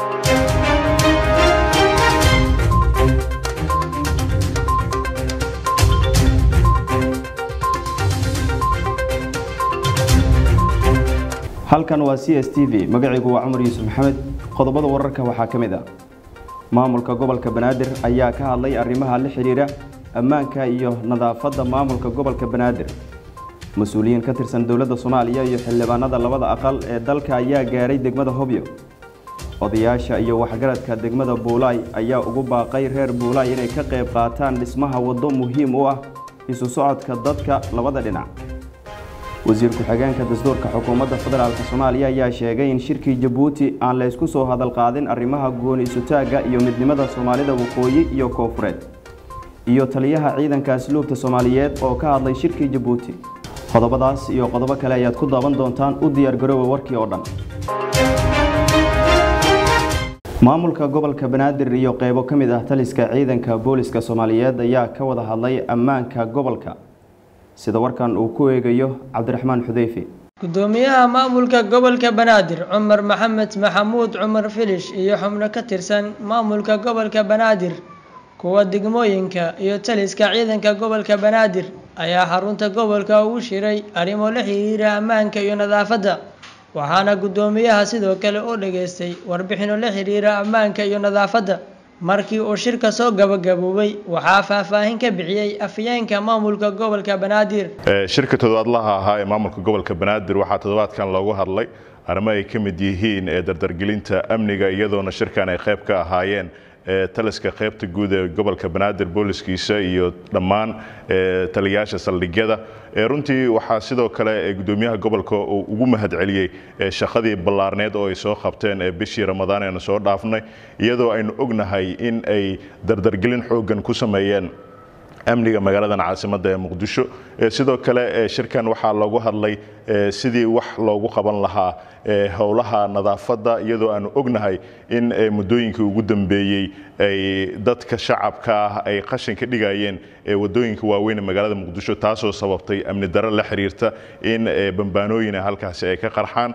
halkan waa c s t v magacaygu waa cumar yuusuf maxamed qodobada wararka waxaa ka mid ah maamulka gobolka banaadir ayaa ka hadlay arrimaha la xidhiidha ammaanka iyo nadaafadda maamulka gobolka banaadir mas-uuliyiin ka tirsan dowladda soomaaliya iyo xildhibaanada labada aqal ee dalka ayaa gaaray degmada hobyo odayaasha iyo waxgaradka degmada buulaay ayaa ugu baaqay reer buulaay inay ka qayb qaataan dhismaha waddo muhiim u ah isu socodka dadka labada dhinac wasiir ku-xigeenka dastuurka xukuumadda federaalk soomaaliya ayaa sheegay in shirkii jabuuti aan la ysku soo hadal qaadin arrimaha gooni isutaagga iyo midnimada soomaalida waqooyi iyo koofureed iyo taliyaha ciidanka asluubta soomaaliyeed oo ka hadlay shirkii jabuuti qodobadaas iyo qodobo kale ayaad ku daaban doontaan u diyaargaroowa warkii oo dhan maamulka gobolka banaadir iyo qeybo ka mid ah taliska ciidanka booliska soomaaliyeed ayaa ka wada hadlay ammaanka gobolka sida warkan uu ku eegayo cabdiraxmaan xudeyfi gudoomiyaha maamulka gobolka banaadir cumar maxamed maxamuud cumar filish iyo xubno ka tirsan maamulka gobolka banaadir kuwa degmooyinka iyo taliska ciidanka gobolka banaadir ayaa xarunta gobolka ugu shiray arrimo la xiriira ammaanka iyo nadaafadda waxaana gudoomiyaha sidoo kale u dhageystay warbixino la xiriira ammaanka iyo nadaafadda markii uu shirka soo gabagaboobay waxaa faahfaahin ka bixiyey afyeenka maamulka gobolka banaadir shirka toddobaadlaha ahaa ee maamulka gobolka banaadir waxaa toddobaadkan loogu hadlay arrimo ay ka mid yihiin ee dardargelinta amniga iyadoona shirkan ay qayb ka ahaayeen taliska qaybta guud ee gobolka banaadir booliskiisa iyo dhammaan taliyayaasha saldhigyada runtii waxaa sidoo kale gudoomiyaha gobolka uu ugu mahadceliyey shaqadii ballaarneed oo ay soo qabteen bishii ramadaan eenu soo dhaafnay iyadoo aynu ognahay in ay dardargelin xooggan ku sameeyeen amniga magaaladan caasimadda ee muqdisho sidoo kale shirkan waxaa loogu hadlay sidii wax loogu qaban lahaa howlaha nadaafadda iyadoo aanu ognahay in muddooyinkii ugu dambeeyey ay dadka shacabka ah ay qashinka dhigayeen wadooyinka waaweyn ee magaalada muqdisho taasoo sababtay amni daro la xiriirta in bambaanooyin halkaasi ay ka qarxaan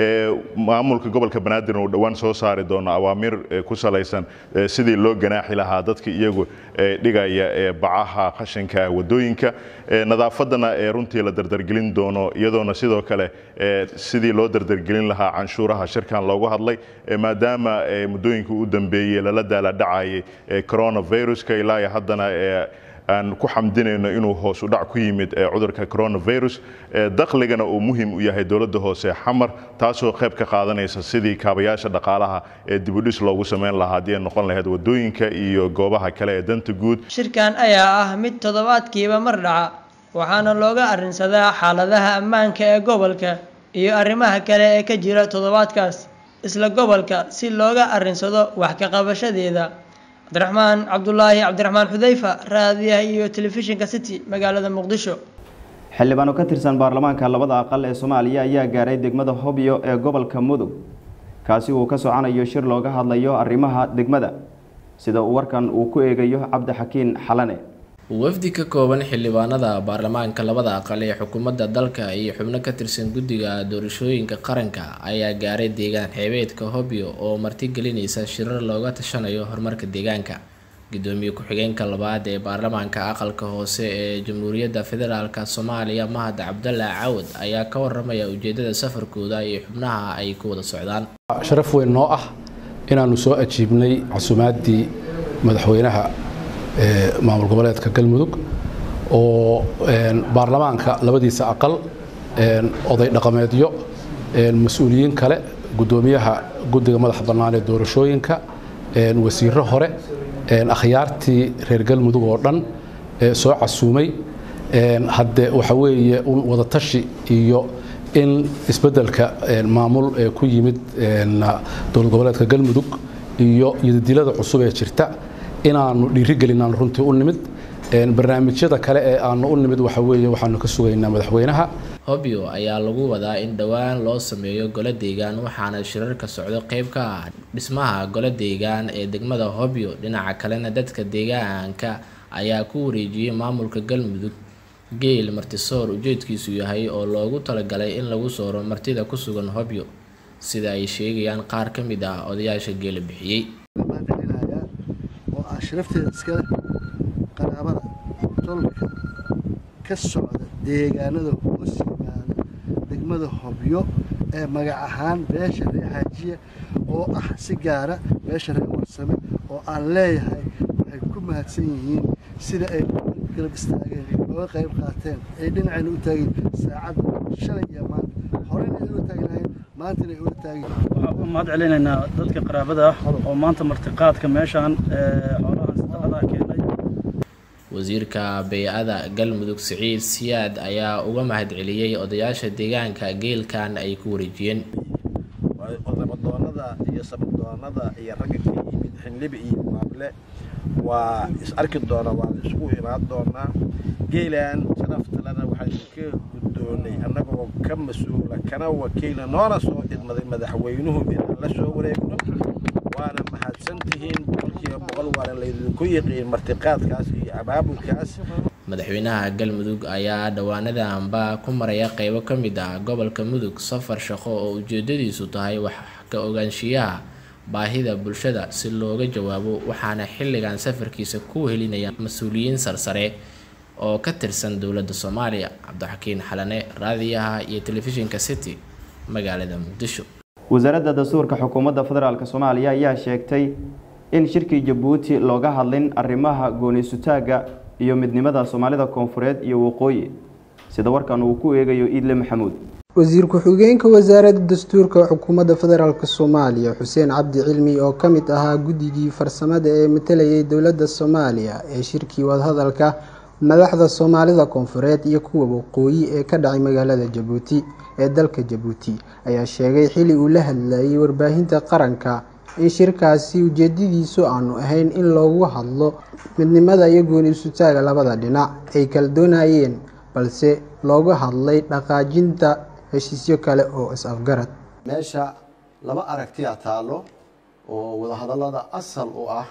maamulka gobolka banaadir uu dhowaan soo saari doono awaamiir ku salaysan sidii loo ganaaxi lahaa dadka iyagu dhigaya bacaha qashinka wadooyinka nadaafaddana runtii la dardargelin doono iyadoona sidoo kale sidii loo dardargelin lahaa canshuuraha shirkan loogu hadlay maadaama muddooyinkii u dambeeyey lala daaladhacayay coronaviruska ilaa haddana aan ku xamdinayno inuu hoos u dhac ku yimid cudurka coronavirus dakhligana uu muhiim u yahay dowladda hoose xamar taasoo qayb ka qaadanaysa sidii kaabayaasha dhaqaalaha ee dibudhis loogu samayn lahaa haddii ay noqon lahayd wadooyinka iyo goobaha kale ee danta guud shirkan ayaa ah mid toddobaadkiiba mar dhaca waxaana looga arrinsadaa xaaladaha ammaanka ee gobolka iyo arrimaha kale ee ka jira toddobaadkaas isla gobolka si looga arrinsado wax ka qabashadeeda cabdiraxmaan cabdulaahi cabdiraxmaan xudeyfa raadiyaha iyo telefishinka city magaalada muqdisho xildhibaano ka tirsan baarlamaanka labada aqal ee soomaaliya ayaa gaaray degmada hobyo ee gobolka mudug kaasi uu ka soconayo shir looga hadlayo arrimaha degmada sida uu warkan uu ku eegayo cabdixakiin xalane wafdi ka kooban xildhibaanada baarlamaanka labada aqal ee xukuumadda dalka iyo xubno ka tirsan guddiga doorashooyinka qaranka ayaa gaaray deegaan xeebeedka hobyo oo martigelinaysa shirar looga tashanayo horumarka deegaanka gudoomiye ku-xigeenka labaad ee baarlamaanka aqalka hoose ee jamhuuriyadda federaalk soomaaliya mahad cabdalla cawad ayaa ka waramaya ujeedada safarkooda iyo xubnaha ay ku wada socdaan sharaf weyn noo ah inaanu soo ajiibnay casuumaaddii madaxweynaha maamul goboleedka galmudug oo baarlamaanka labadiisa aqal oday dhaqameedyo mas-uuliyiin kale gudoomiyaha guddiga madaxa bannaan ee doorashooyinka wasiiro hore akhyaartii reer galmudug oo dhan soo casuumay hadde waxa weeye un wadatashi iyo in isbeddelka maamul ee ku yimid dowlad goboleedka galmudug iyo yadadilada cusub ee jirta inaanu dhiirigelinaan runtii u nimid barnaamijyada kale ee aanu u nimid waxa weeye waxaanu ka sugaynaa madaxweynaha hobyo ayaa lagu wadaa in dhowaan loo sameeyo golo deegaan waxaana shirarka socdo qeyb ka ah dhismaha golo deegaan ee degmada hobyo dhinaca kalena dadka deegaanka ayaa ku wareejiyey maamulka galmudug geel martisoor ujeedkiisu yahay oo loogu talagalay in lagu sooro martida ku sugan hobyo sida ay sheegayaan qaar ka mid ah odayaasha geela bixiyey mahadcelinayaa oo ah sharafteeda iskale qaraabada tolka ka socda deegaanada hoos yimaada degmada hobyo ee magac ahaan beesha reer xaajiya oo ah si gaara beesha reer warsame oo aan leeyahay waxay ku mahadsan yihiin sida ay garab istaageen ooga qayb qaateen ay dhinacayna u taageen saacadda shalay iyo maanta horena ay ula taagnaayeen maantana ay ula taageen waxaan u mahad celinaynaa dadka qaraabada ah oo maanta martiqaadka meeshaan xoolahan sadaqadaha keenay wasiirka bey-ada galmudug siciid siyaad ayaa uga mahadceliyey odayaasha deegaanka geelkan ay ku wareejiyeen odabadoonada iyo sabadoonada iyo ragga ka yimid xinlibi iyo waable waa is arki doonaa waa la isugu imaan doonaa geelan sharaftalena waxaynu ka guddoonay annagoo ka mas-uula kana wakiila noona soo idmaday madaxweynuhu inaan la soo wareegno waana mahadsantihiin boqolkiiba boqol waana laydinku yiqiin martiqaadkaas iyo abaabulkaas madaxweynaha galmudug ayaa dhowaanadanba ku maraya qeybo ka mid ah gobolka mudug safar shaqo oo ujeedadiisu tahay wax ka ogaanshiyaha baahida bulshada si looga jawaabo waxaana xilligan safarkiisa ku helinaya mas-uuliyiin sarsare oo ka tirsan dowladda soomaaliya cabdixakiin xalane raadiyaha iyo telefishinka city magaalada muqdisho wasaaradda dastuurka xukuumadda federaalk soomaaliya ayaa sheegtay in shirkii jabuuti looga hadlin arrimaha gooni-sutaagga iyo midnimada soomaalida koonfureed iyo waqooyi sida warkan uu ku eegayo iidle maxamuud wasiir ku-xigeenka wasaaradda dastuurka xukuumadda federaalk soomaaliya xuseen cabdi cilmi oo ka mid ahaa guddigii farsamada ee matalayay dowladda soomaaliya ee shirkii wadahadalka madaxda soomaalida koonfureed iyo kuwa waqooyi ee ka dhacay magaalada jabuuti ee dalka jabuuti ayaa sheegay xili uu la hadlayay warbaahinta qaranka in shirkaasi ujeedadiisu aanu ahayn in loogu hadlo midnimada iyo gooni-sutaaga labada dhinac ay kala doonayeen balse looga hadlay dhaqaajinta heshiisyo kale oo is-afgarad meesha laba aragtiya taallo oo wadahadallada asal u ah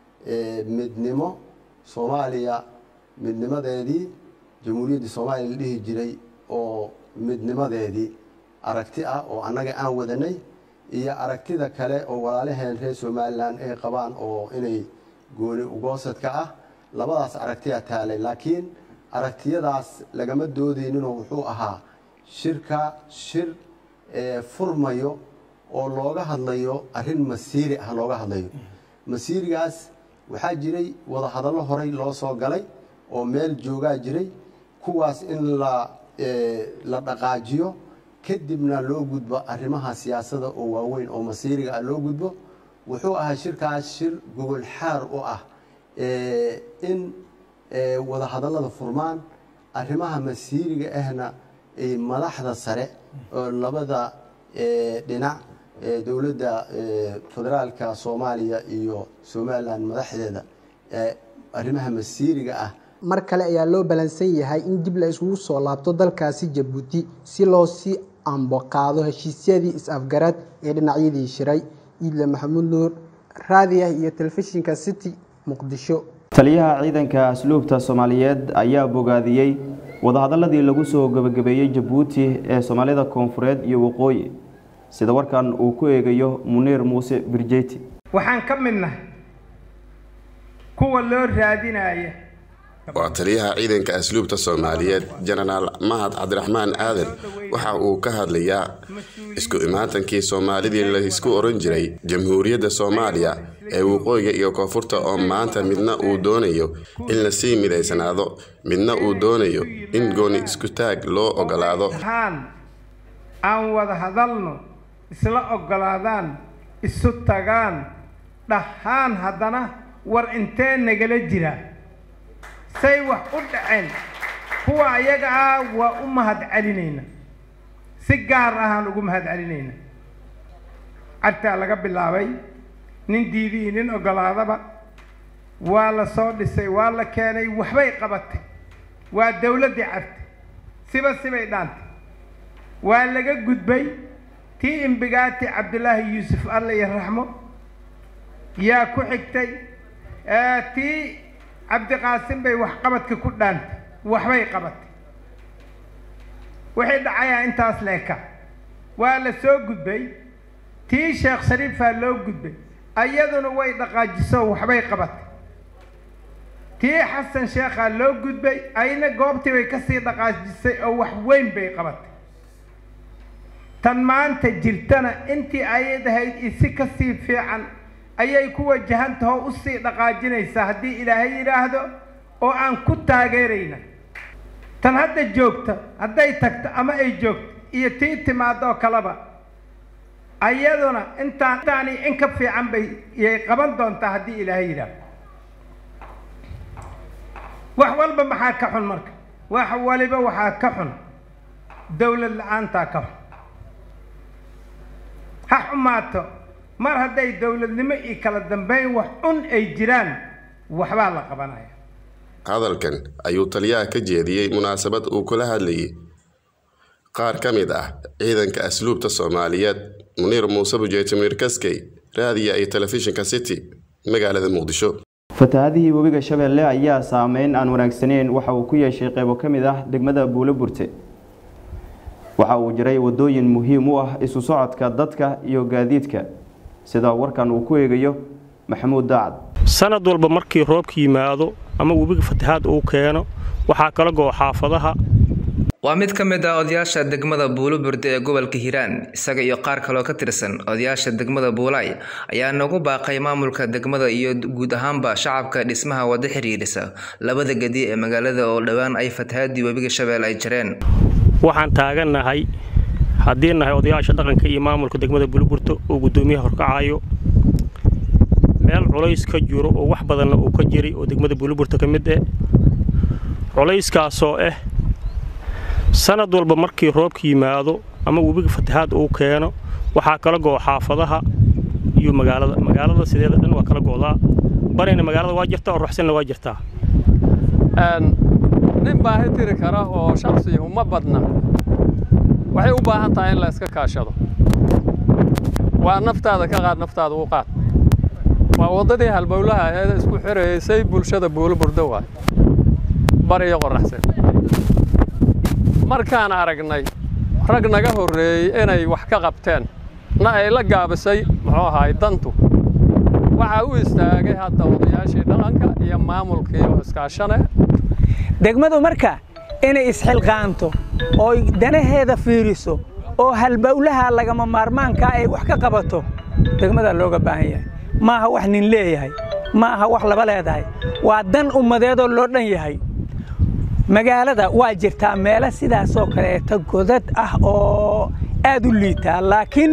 midnimo soomaaliya midnimadeedii jamhuuriyaddii soomaaliya la dhihi jiray oo midnimadeedii aragti ah oo annaga aan wadanay iyo aragtida kale oo walaalaheen reer somalilan ay qabaan oo inay gooni ugoosadka ah labadaas aragtiya taalay laakiin aragtiyadaas lagama doodeyninoo wuxuu ahaa shirka shir furmayo oo looga hadlayo arrin masiiri ah looga hadlayo masiirigaas waxaa jiray wadahadallo horey loo soo galay oo meel joogaa jiray kuwaas in la la dhaqaajiyo kadibna loo gudbo arrimaha siyaasada oo waaweyn oo masiiriga ah loo gudbo wuxuu ahaa shirkaas shir gogol xaar u ah in wadahadallada furmaan arrimaha masiiriga ahna madaxda sare oo labada dhinac dowladda federaalka soomaaliya iyo somalilan madaxdeeda arrimaha masiiriga ah mar kale ayaa loo balansan yahay in dib la isugu soo laabto dalkaasi jabuuti si loo sii amboqaado heshiisyadii is-afgarad ee dhinacyadii shiray iidle maxamuud nuur raadiah iyo telefishinka city muqdisho taliyaha ciidanka asluubta soomaaliyeed ayaa bogaadiyey wadahadaladii lagu soo gebagabeeyey jabuuti ee soomaalida koonfureed iyo waqooyi sida warkan uu ku eegayo muniir muuse birjeti waxaan ka midnahay kuwa loo raadinaya waa taliyaha ciidanka asluubta soomaaliyeed jenaraal mahad cabdiraxmaan aadan waxa uu ka hadlayaa isku imaatankii soomaalidii laysku oran jiray jamhuuriyadda soomaaliya ee waqooyiga iyo koonfurta oo maanta midna uu doonayo in lasii midaysanaado midna uu doonayo in gooni iskutaag loo ogolaado aan wada hadalno isla ogolaadaan isu tagaan dhahaan haddana war intee nagala jira say wax u dhaceen kuwa ayaga ah waa u mahad celinayna si gaar ahaan ugu mahad celinayna cartaa laga bilaabay nin diidii nin ogolaadaba waa la soo dhisay waa la keenay waxbay qabatay waa dawladdii carta siba sibay dhaantay waa laga gudbay tii imbigaati cabdilaahi yuusuf alle iyo raxmo yaa ku xigtay tii cabdiqaasim bay waxqabadka ku dhaantay waxbay qabatay wixii dhacayaa intaas leeka waa la soo gudbay tii sheekh shariifaa loo gudbay ayaduna way dhaqaajiso waxbay qabatay tii xasan sheekhaa loo gudbay ayna goobtii bay kasii dhaqaajisay oo wax weyn bay qabatay tan maanta jirtana intii ayad ahayd isi kasii fiican ayay ku wajahantaho usii dhaqaajinaysaa haddii ilaahay yidhaahdo oo aan ku taageerayna tan hadda joogta hadday tagto ama ay joogto iyo tii timaadoo kaleba ayaduna intaan intaani in ka fiican bay yay qaban doontaa haddii ilaahay yidhaahdo wax walba maxaa ka xun marka wax waliba waxaa ka xun dowlad la-aantaa ka xun ha xumaato mar hadday dowladnimo iyo kala dambeyn wax un ay jiraan waxbaa la qabanaya hadalkan ayuu taliyaha ka jeediyey munaasabad uu kula hadlayay qaar ka mid ah ciidanka asluubta soomaaliyeed muniir muuse bujeeti muniir kaskey raadiya iyo telefishinka city magaalada muqdisho fatahaadihii webiga shabeelle ayaa saameyn aan wanaagsaneyn waxa uu ku yeeshay qeybo ka mid ah degmada buulo burte waxa uu jiray wadooyin muhiim u ah isu socodka dadka iyo gaadiidka sida warkan uu ku eegayo maxamuud daacad sanad walba markii roobka yimaado ama webiga fatahaad uu keeno waxaa kala go'o xaafadaha waa mid ka mid ah odayaasha degmada buuloburde ee gobolka hiiraan isaga iyo qaar kaloo ka tirsan odayaasha degmada buulaay ayaa nagu baaqay maamulka degmada iyo guud ahaanba shacabka dhismaha wada xiriirisa labada gedi ee magaalada oo dhowaan ay fatahaadii webiga shabeelle ay jireen waxaan taagannahay haddii nahay odayaasha dhaqanka iyo maamulka degmada buuloburte oo guddoomiyaha horkacayo meel culays ka jiro oo wax badanna uu ka jiray oo degmada buuloburte ka mid eh culayskaasoo ah sanad walba markii roobka yimaado ama webiga fatahaad uu keeno waxaa kala go'o xaafadaha iyo magaalada magaalada sideeda dhan waa kala go'daa barina magaalada waa jirtaa oo ruxsanna waa jirtaa nin baahi tiri kara oo shaksiya uma badna waxay u baahan tahay in la iska kaashado waa naftaada ka qaad naftaada u qaad waa waddadii halbowlaha aheed isku xiraysay bulshada buulo burdo waay bariyo qoraxsan markaan aragnay rag naga horreeyey inay wax ka qabteen na ay la gaabisay muxuu ahaay dantu waxaa u istaagay hadda odayaashii dhaqanka iyo maamulkii oo iskaashane degmadu marka inay isxilqaanto oo danaheeda fiiriso oo halbowlaha lagama maarmaankaa ay wax ka qabato degmadaa looga baahan yahay ma aha wax nin leeyahay ma aha wax laba leedahay waa dan ummadeedoo loo dhan yahay magaalada waa jirtaa meelo sidaasoo kaleeta godad ah oo aad u liitaa laakiin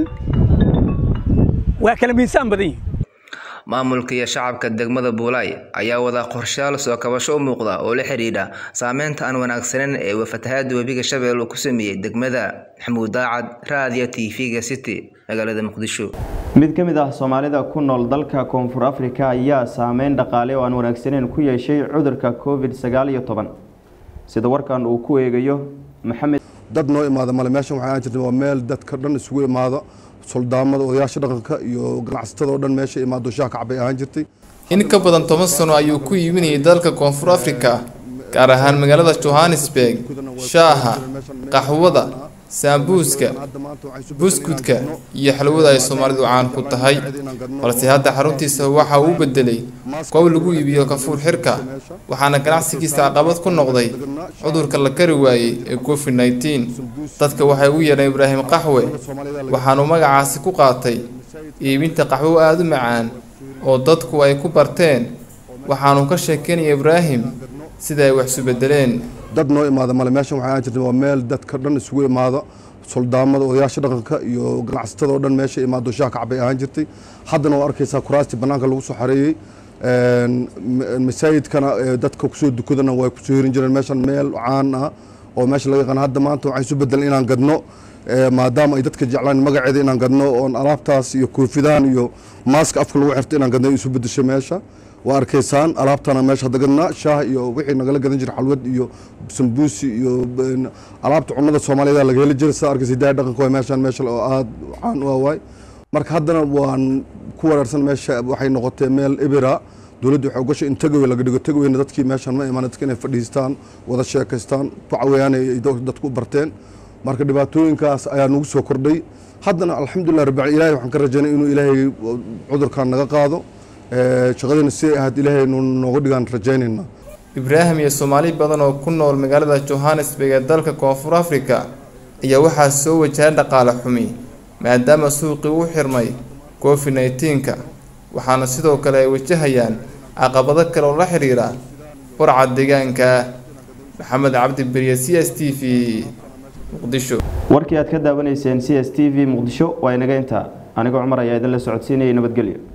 waa kala miisaan badan yihin maamulka iyo shacabka degmada buulaay ayaa wada qorshayaal soo kabasho u muuqda oo la xidhiidha saameynta aan wanaagsaneyn ee fatahaada webiga shabeelle uu ku sameeyey degmada maxamuud daacad raadiyo tv-ga city magaalada muqdisho mid ka mid ah soomaalida ku nool dalka koonfur afrika ayaa saameyn dhaqaale oo aan wanaagsaneyn ku yeeshay cudurka covid sagaal iyo toban sida warkan uu ku eegayo maxamed dad noo imaada male meeshan waxay ahaan jirtay waa meel dadka dhan isugu imaado suldaamada odayaasha dhaqanka iyo ganacsatada oo dhan meesha imaado shaah kacbay ahaan jirtay in ka badan toban sano ayuu ku iibinayay dalka koonfur afrika gaar ahaan magaalada johannesburg shaaha qaxwada saambuuska buskudka iyo xalwada ay soomaalidu caan ku tahay balse hadda xaruntiisa waxa uu bedelay goob lagu iibiyo kafuur xirka waxaana ganacsigiisa caqabad ku noqday cudurka la kari waayey ee covid nneteen dadka waxay u yeedheen ibraahim qaxwe waxaanuu magacaasi ku qaatay iibinta qaxwo aada u macaan oo dadku ay ku barteen waxaanuu ka sheekeynaya ibraahim sida ay wax isu bedeleen dad noo imaada male meeshan waxay ahaan jirtay waa meel dadka dhan isugu imaado suldaamada odayaasha dhaqanka iyo ganacsatada oo dhan meesha imaado shaah kacbay ahaan jirtay haddana waa arkaysaa kuraastii bannaanka lagu soo xareeyey masaajidkana dadka kusoo dukadana way kusoo hirin jireen meeshan meel caan ah oo meesha laga yaqaan hadda maanta waxay isu bedeleen inaan gadno maadaama ay dadka jeclaan magaceeda inaan gadno oon alaabtaas iyo koofidaan iyo maaska afka lagu xirto inaan gadno isu bedesho meesha waa arkaysaan alaabtana meesha hadda gadnaa shaah iyo wixii nagala gadan jira xalwad iyo sambuusi iyo alaabta cunnada soomaaliyada laga heli jiray saa arkaysa hidaaya dhaqanka waa meeshaan meesha oo aad caan u awaay marka haddana waan ku wareersan meesha waxay noqotay meel ebira dowladdu waxay ugashay in tagawey laga dhigo tagaweyna dadkii meeshaan ma imaan dadka inay fadhiistaan wada sheekaystaan ku caweeyaan ay dadku u barteen marka dhibaatooyinkaas ayaa nagu soo kordhay haddana alxamdulilah rabbi ilahay waxaan ka rajaynay inuu ilaahay cudurkan naga qaado shaqadina si ay ahayd ilaahay nooga dhigaan rajaynayna ibraahim iyo soomaali badan oo ku nool magaalada johannesburg ee dalka koonfur africa ayaa waxaa soo wajahay dhaqaale xumi maadaama suuqii u xirmay covid nneteen-ka waxaana sidoo kale ay wajahayaan caqabado kale oo la xiriira burca deegaanka maxamed cabdi beriye c s t v muqdisho warkii aad ka daawanayseen c s t v muqdisho waa inaga intaa anigoo cumar ayaa idin la socodsiinayay nabadgelyo